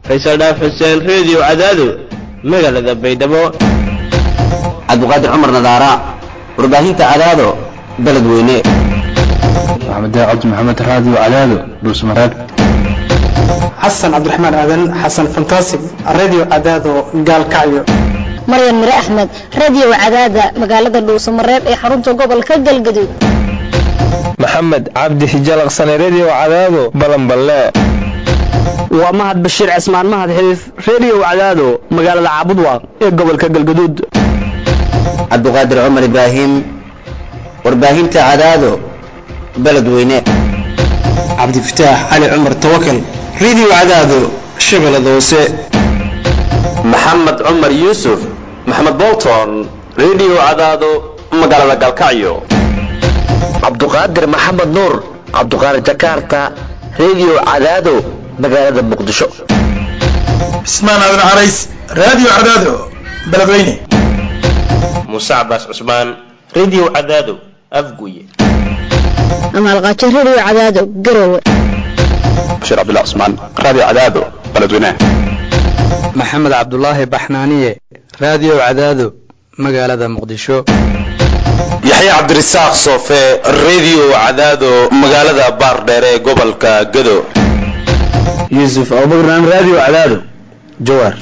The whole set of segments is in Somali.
faysal dhaaf xuseen reediyo cadaado magaalada baydhabo cabdiqaadir cumar nadaara warbaahinta cadaado beledweyne maxamed cabdi maxamed raadiyo cadaado dhuusmareeb xasan cabdiraxmaan aadan xasan fantasig radio cadaado gaalkacyo maryan mire axmed radio cadaada magaalada dhuusamareeb ee xarunta gobolka galgaduud maxamed cabdi hijalaqsane redio cadaado balanballe waa mahad bashiir cismaan mahad xiliif redio cadaado magaalada caabudwaaq ee gobolka galgaduud cabdiqaadir cumar ibraahim warbaahinta cadaado beledweyne cabdifataax cali cumar tawakal radio cadaado shabeellada hoose maxamed cumar yuusuf maxamed bolton redio cadaado magaalada galkacyo cabduqaadir maxamed nuur cabduqaadir jakarta redio cadaado magaalada muqdisho cismaan aadan carays radio cadaado beledweyne muuse cabaas cusmaan redio cadaado afguye amaalqaajo redio cadaado garowe bashiir cabdullah cusmaan radio cadaado beledweyne maxamed cabdulaahi baxnaaniye radio cadaado magaalada muqdisho yaxya cabdirasaaq soofe redio cadaado magaalada baardheer ee gobolka gado yuusuf abubakran radio cadaado jawaar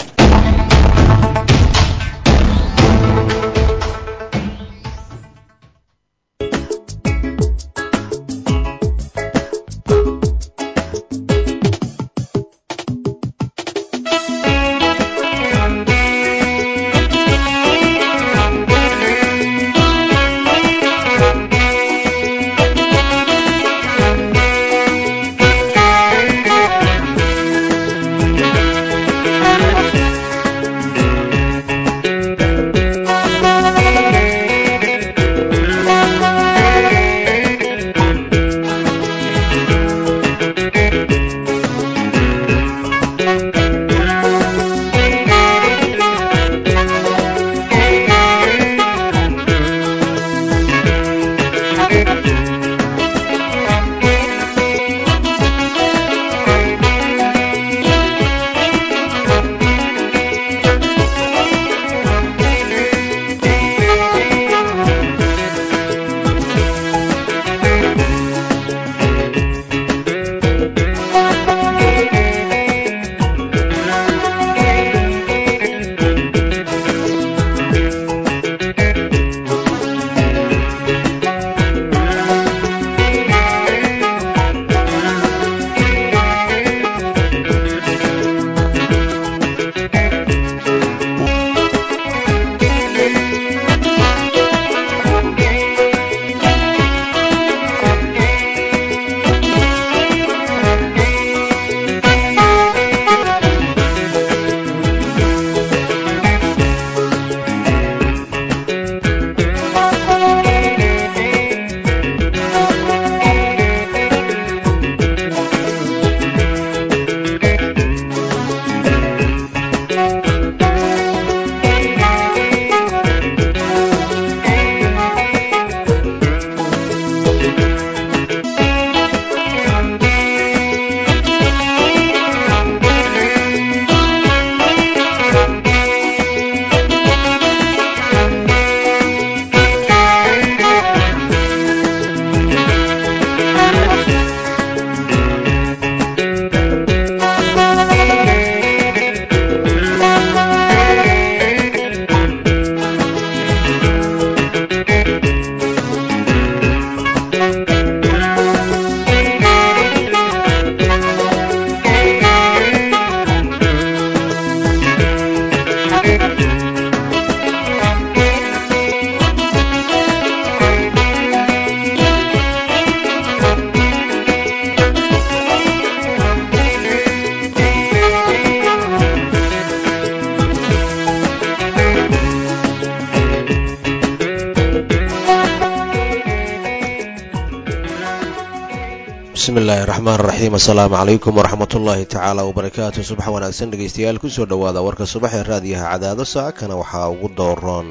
bismillahi raxmaan raxiim assalaamu calaykum waraxmat ullaahi tacaala wabarakaatu subax wanaagsan dhegeystayaal kusoo dhowaada warka subax ee raadiyaha cadaado saacakana waxaa ugu dooroon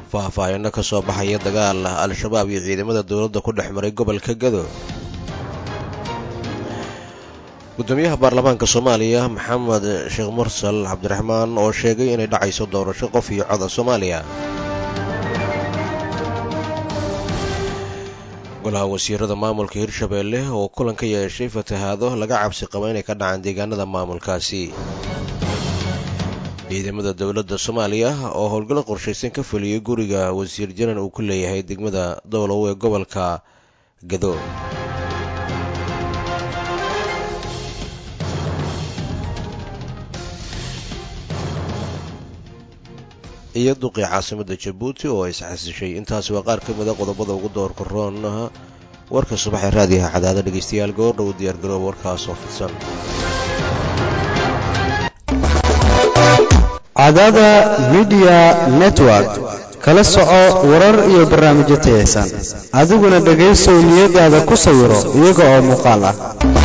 faahfaahino ka soo baxaya dagaal al-shabaab iyo ciidamada dowladda ku dhex maray gobolka gado gudoomiyaha baarlamaanka soomaaliya maxamed sheekh mursal cabdiraxmaan oo sheegay inay dhacayso doorasho qof iyo coda soomaaliya golaha wasiirada maamulka hirshabeelle oo kulan ka yeeshay fatahaado laga cabsi qaba inay ka dhacaan deegaanada maamulkaasi ciidamada dowladda soomaaliya oo howlgallo qorshaysan ka fuliyey guriga wasiir janan uu ku leeyahay degmada dowlow ee gobolka gado iyo duqii caasimada jabuuti oo isxasishay intaasi waa qaar ka mida qodobada ugu doorka roon warka subaxee raadiyaha cadaada dhegeystayaal goordhow diyaargarooba warkaas oo fidsan cadaada midiya network kala soco warar iyo barnaamijyo tayaysan adiguna dhegaysow niyadaada ku sawiro iyaga oo muuqaal ah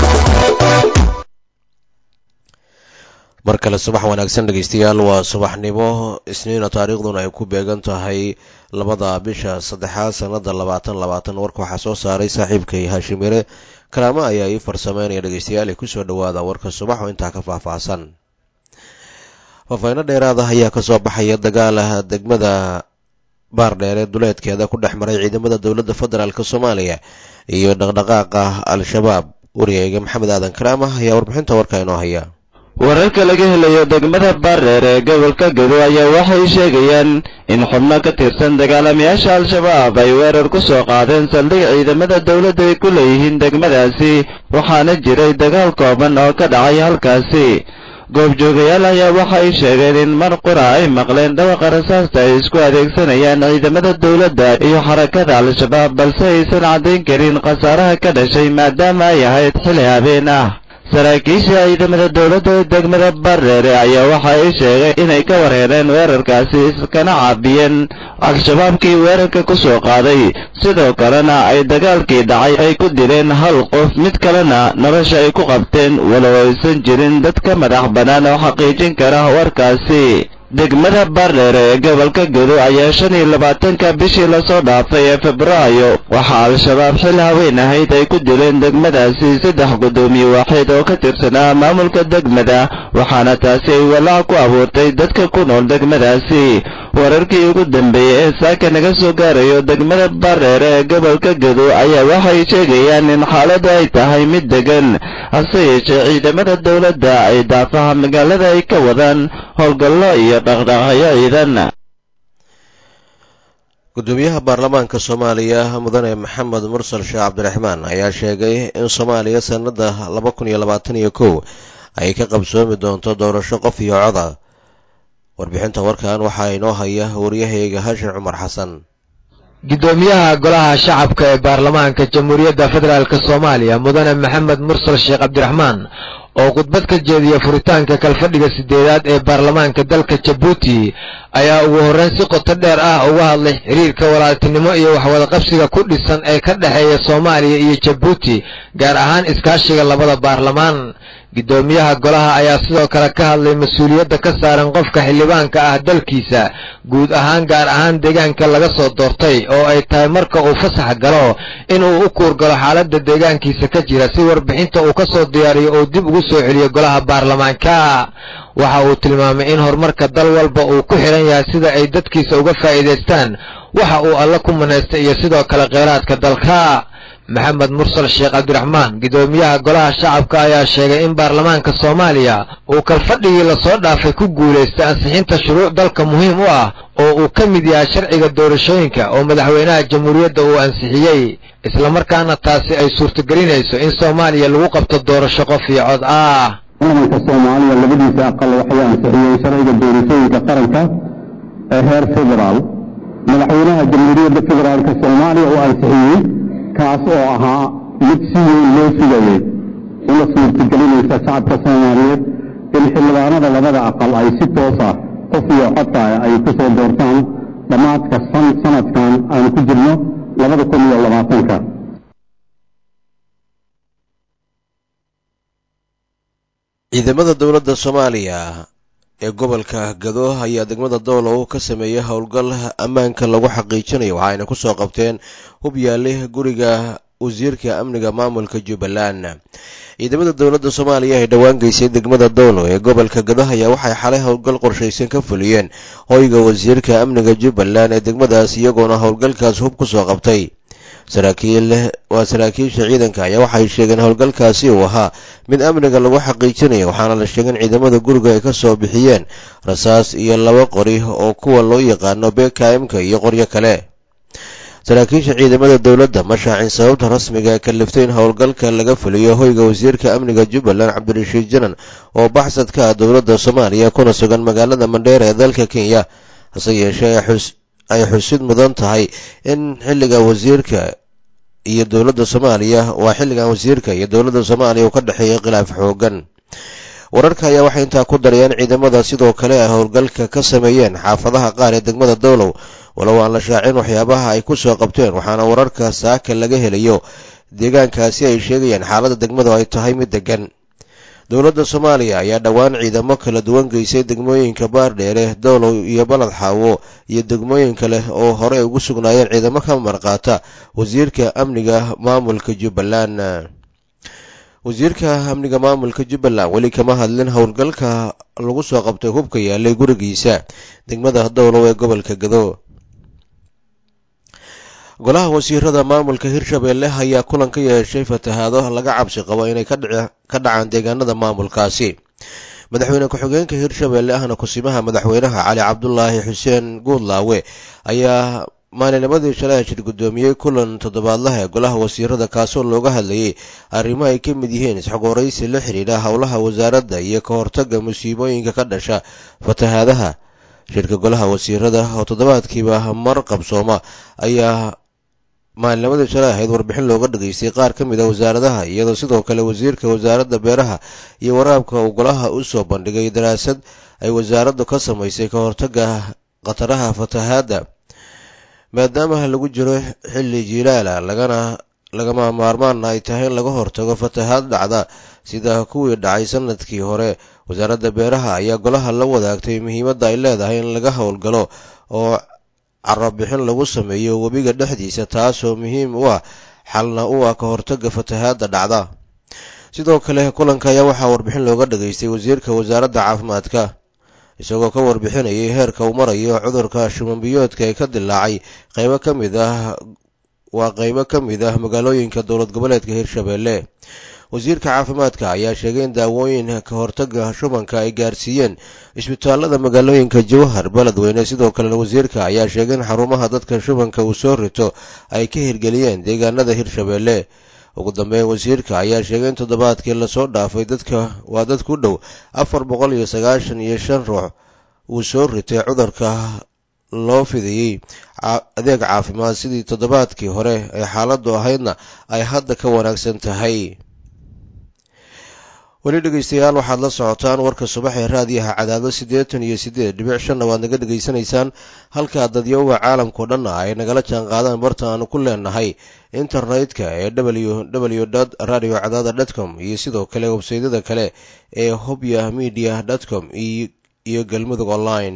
mar kale subax wanaagsan dhegeystayaal waa subaxnimo isniina taariikhduna ay ku beegan tahay labada bisha saddexaad sannada labaatan labaatan warka waxaa soo saaray saaxiibkay haashimire kalaamo ayaa ii farsameynaya dhegeystayaal ay kusoo dhawaada warka subax oo intaa ka faahfaahsan faafayno dheeraada ayaa kasoo baxaya dagaalaha degmada baardheere duleedkeeda ku dhex maray ciidamada dowladda federaalk soomaaliya iyo dhaqdhaqaaqa al-shabaab wariyeyga maxamed aadan karaama ayaa warbixinta warka inoo haya wararka laga helayo degmada baardheer ee gobolka gado ayaa waxay sheegayaan in xubno ka tirsan dagaalamayaasha al-shabaab ay weerar ku soo qaadeen saldhig ciidamada dowladda ay ku leeyihiin degmadaasi waxaana jiray dagaal kooban oo ka dhacay halkaasi goobjoogayaal ayaa waxay sheegeen in mar qura ay maqleen dhawaqa rasaasta ay isku adeegsanayaan ciidamada dowladda iyo xarakada al-shabaab balse aysan caddayn karin khasaaraha ka dhashay maadaama ay ahayd xili habeen ah saraakiisha ciidamada dowladda ee degmada bareere ayaa waxa ay sheegeen inay ka warheereen weerarkaasi iskana caabiyeen al-shabaabkii weerarka ku soo qaaday sidoo kalena ay dagaalkii dhacay ay ku dileen hal qof mid kalena nolosha ay ku qabteen walow aysan jirin dad ka madax bannaan oo xaqiijin kara warkaasi degmada baardheer ee gobolka gado ayaa shan iyo labaatanka bishii lasoo dhaafay ee febraayo waxaa al-shabaab xil haween ahayd ay ku dileen degmadaasi saddex guddoomiye waaxeed oo ka tirsanaa maamulka degmada waxaana taasi ay walaac ku abuurtay dadka ku nool degmadaasi wararkii ugu dambeeyey ee saaka naga soo gaarayo degmada baardheer ee gobolka gado ayaa waxay sheegayaan in xaaladdu ay tahay mid degan hase yeeshee ciidamada dowladda ay daafaha magaalada ay ka wadaan howlgallo iyo dhaqdhaqaaqyo ciidan gudoomiyaha baarlamaanka soomaaliya mudane maxamed mursal sheekh cabdiraxmaan ayaa sheegay in soomaaliya sannada laba kun iyo labaatan iyo kow ay ka qabsoomi doonto doorasho qof iyo coda warbixinta warkan waxaa inoo haya waryahayga hashir cumar xasan gudoomiyaha golaha shacabka ee baarlamaanka jamhuuriyadda federaalk soomaaliya mudane maxamed mursal sheekh cabdiraxmaan oo khudbad ka jeediya furitaanka kalfadhiga sideedaad ee baarlamaanka dalka jabuuti ayaa ugu horreyn si qoto dheer ah uga hadlay xiriirka walaaltinimo iyo waxwadaqabsiga ku dhisan ee ka dhexeeya soomaaliya iyo jabuuti gaar ahaan iskaashiga labada baarlamaan gudoomiyaha golaha ayaa sidoo kale ka hadlay mas-uuliyadda ka saaran qofka xildhibaanka ah dalkiisa guud ahaan gaar ahaan deegaanka laga soo doortay oo ay tahay marka uu fasax galo inuu u kuurgalo xaaladda deegaankiisa ka jira si warbixinta uu ka soo diyaariyo uu dib ugu soo celiyo golaha baarlamaanka waxa uu tilmaamay in horumarka dal walba uu ku xidhan yahay sida ay dadkiisa uga faa'iidaystaan waxa uu alle ku manaystay iyo sidoo kale kheyraadka dalka maxamed mursal sheekh cabdiraxmaan gudoomiyaha golaha shacabka ayaa sheegay in baarlamaanka soomaaliya uu kalfadhigii lasoo dhaafay ku guulaystay ansixinta shuruuc dalka muhiim u ah oo uu ka mid yahay sharciga doorashooyinka oo madaxweynaha jamhuuriyadda uu ansixiyey islamarkaana taasi ay suurtagelinayso in soomaaliya lagu qabto doorasho qof iyo cod ah baarlamaanka soomaaliya labadiisa aqal waxay ansixiyeen sharciga doorashooyinka qaranka ee heer federaal madaxweynaha jamhuuriyadda federaalk soomaaliya uu ansixiyey kaas oo ahaa mid si weyn loo sugayay una suurtagelinaysa shacabka soomaaliyeed in xildhibaanada labada aqal ay si toos ah qof iyo codka ay ku soo doortaan dhammaadka sanadkan aanu ku jirno labada kun iyo labaatanka ciidamada dowladda soomaaliya ee gobolka gado ayaa degmada doolow ka sameeyey howlgal ammaanka lagu xaqiijinayo waxaayna kusoo qabteen hub yaale guriga wasiirka amniga maamulka jubbaland ciidamada dowladda soomaaliya ee dhowaan geysay degmada doolow ee gobolka gado ayaa waxay xalay howlgal qorshaysan ka fuliyeen hoyga wasiirka amniga jubbaland ee degmadaas iyagoona howlgalkaas hub kusoo qabtay saraakiil waa saraakiisha ciidanka ayaa waxay sheegeen howlgalkaasi uu ahaa mid amniga lagu xaqiijinayo waxaana la sheegay in ciidamada guriga ay ka soo bixiyeen rasaas iyo laba qori oo kuwa loo yaqaano bkmka iyo qoryo kale saraakiisha ciidamada dowladda ma shaacin sababta rasmiga ee kaliftay in howlgalka laga fuliyo hoyga wasiirka amniga jubbaland cabdirashiid janan oo baxsad ka ah dowladda soomaaliya kuna sugan magaalada mandheera ee dalka kenya hase yeeshee ay xusid mudan tahay in xilliga wasiirka iyo dowladda soomaaliya waa xilligan wasiirka iyo dowladda soomaaliya uu ka dhexeeyay khilaaf xoogan wararka ayaa waxay intaa ku darayeen ciidamada sidoo kale ay howlgalka ka sameeyeen xaafadaha qaar ee degmada dowlow walow aan la shaacin waxyaabaha ay ku soo qabteen waxaana wararka saaka laga helayo deegaankaasi ay sheegayaan xaaladda degmadu ay tahay mid degan dowladda soomaaliya ayaa dhowaan ciidamo kala duwan geysay degmooyinka baardheere dowlow iyo balad xaawo iyo degmooyin kale oo horey ugu sugnaayeen ciidamo ka marqaata wasiirka amniga maamulka jubbaland wasiirka amniga maamulka jubbaland weli kama hadlin howlgalka lagu soo qabtay hubka yaalay gurigiisa degmada dowlow ee gobolka gado golaha wasiirada maamulka hirshabeelle ayaa kulan ka yeeshay fatahaado laga cabsi qabo inay ka dhacaan deegaanada maamulkaasi madaxweyne ku-xigeenka hirshabeelle ahna kusimaha madaxweynaha cali cabdulaahi xuseen guudlaawe ayaa maalinimadii shalay shir guddoomiyey kulan toddobaadlaha ee golaha wasiirada kaasoo looga hadlayay arrimo ay ka mid yihiin isxogoraysi la xidhiidha howlaha wasaaradda iyo ka hortagga musiibooyinka ka dhasha fatahaadaha shirka golaha wasiirada oo toddobaadkiiba mar qabsooma ayaa maalinimadii shalay ahayd warbixin looga dhageystay qaar ka mid a wasaaradaha iyadoo sidoo kale wasiirka wasaaradda beeraha iyo waraabka uu golaha u soo bandhigay daraasad ay wasaaraddu ka samaysay ka hortagga khataraha fatahaadda maadaama lagu jiro xilli jiilaala lagana lagama maarmaana ay tahay in laga hortago fatahaad dhacda sida kuwii dhacay sanadkii hore wasaaradda beeraha ayaa golaha la wadaagtay muhiimadda ay leedahay in laga howlgalo oo carabixin lagu sameeyo webiga dhexdiisa taasoo muhiim u ah xalna u ah ka hortagga fatahaadda dhacda sidoo kale kulanka ayaa waxaa warbixin looga dhageystay wasiirka wasaaradda caafimaadka isagoo ka warbixinayay heerka uu marayo cudurka shumanbiyoodka ee ka dilaacay qaybo ka mid ah waa qaybo ka mid ah magaalooyinka dowlad goboleedka hirshabeelle wasiirka caafimaadka ayaa sheegay in daawooyin ka hortagga shubanka ay gaarsiiyeen isbitaalada magaalooyinka jawhar beledweyne sidoo kalena wasiirka ayaa sheegay in xarumaha dadka shubanka uu soo rito ay ka hirgeliyeen deegaanada hirshabeelle ugu dambeyn wasiirka ayaa sheegay in toddobaadkii lasoo dhaafay dadka waa dad ku dhow afar boqol iyo sagaashan iyo shan ruux uu soo ritay cudurka loo fidayey adeeg caafimaad sidii toddobaadkii hore ee xaaladdu ahaydna ay hadda ka wanaagsan tahay weli dhegeystayaal waxaad la socotaan warka subax ee raadiyaha cadaado siddeetan iyo siddeed dhibic shanna waad naga dhegaysanaysaan halkaa dadyowga caalamkao dhanna ay nagala jaan qaadaan barta aanu ku leenahay internetka ee w w dot radio cadaada dot com iyo sidoo kale websaydyada kale ee hobya media dot com iyo galmudug online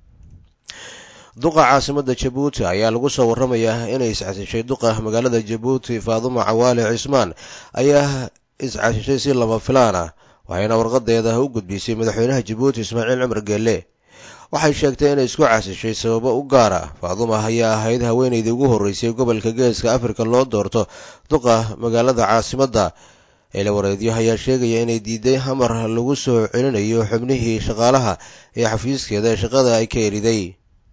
duqa caasimadda jabuuti ayaa lagu soo warramayaa inay iscasishay duqa magaalada jabuuti faadumo cawaale cismaan ayaa iscasishay si lama filaan ah waxayna warqadeeda u gudbisay madaxweynaha jabuuti ismaaciil cumar geelle waxay sheegtay inay isku casishay sababo u gaar ah faaduma ayaa ahayd haweenaydii ugu horreysay gobolka geeska afrika loo doorto duqa magaalada caasimadda eelawareedyo ayaa sheegaya inay diiday hamar lagu soo celinayo xubnihii shaqaalaha ee xafiiskeeda ee shaqada ay ka eriday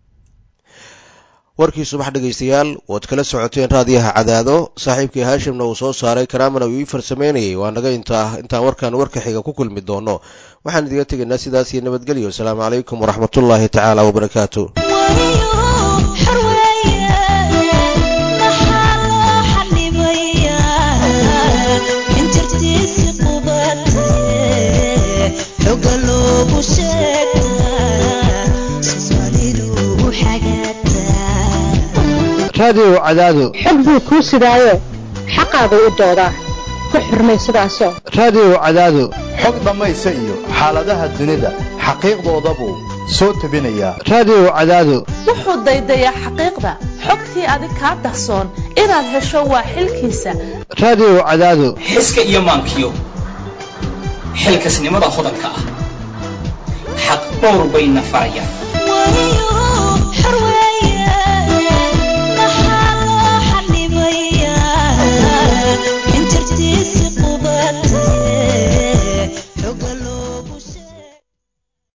warkii subax dhegaystayaal waad kala socoteen raadiyaha cadaado saaxiibkii haashimna uu soo saaray karaamana uu ii farsameynayay waa naga intaa intaan warkan warka xiga ku kulmi doono waxaan idiga tegaynaa sidaas iyo nabadgelyo asalaamu calaykum waraxmatullaahi tacaala wabarakaatu raadiyo cadaado xog buu kuu sidaayo xaqaagu u doodaa ku xirmay sidaasoo raadiyo cadaado xog dhammaysa iyo xaaladaha dunida xaqiiqdoodabuu soo tebinayaa raadiyo cadaado wuxuu daydayaa xaqiiqda xogtii adig kaa dahsoon inaad hesho waa xilkiisa raadiyo cadaado xiska iyo maankiyo xilkasnimada hodanka ah xaq dhowr bayna farayaan